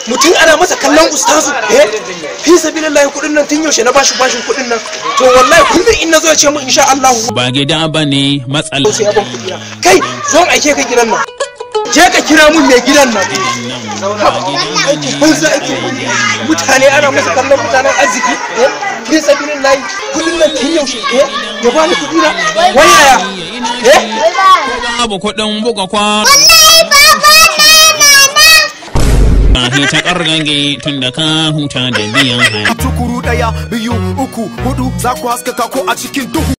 mutum ana masa kallon ustazu eh fi sabilillahi kudin nan tun yaushe na bashi bashin kudin nan to wallahi kullum in nazo ya ce mun insha Allah ba gida ba ne matsala sai ya ban kudi na kai zo aike ka gidan nan je ka kira mun mai gidan nan aikin banza aikin banza mutane ana masa kallon mutanen arziki eh fi sabilillahi kudin nan tun yaushe eh ya bani kudi na wayaya eh babu kuɗin buga kwa ba ta ƙargage tun da ka huta da biyan haya tukuru daya biyu uku hudu za ku haskaka ko a cikin duhu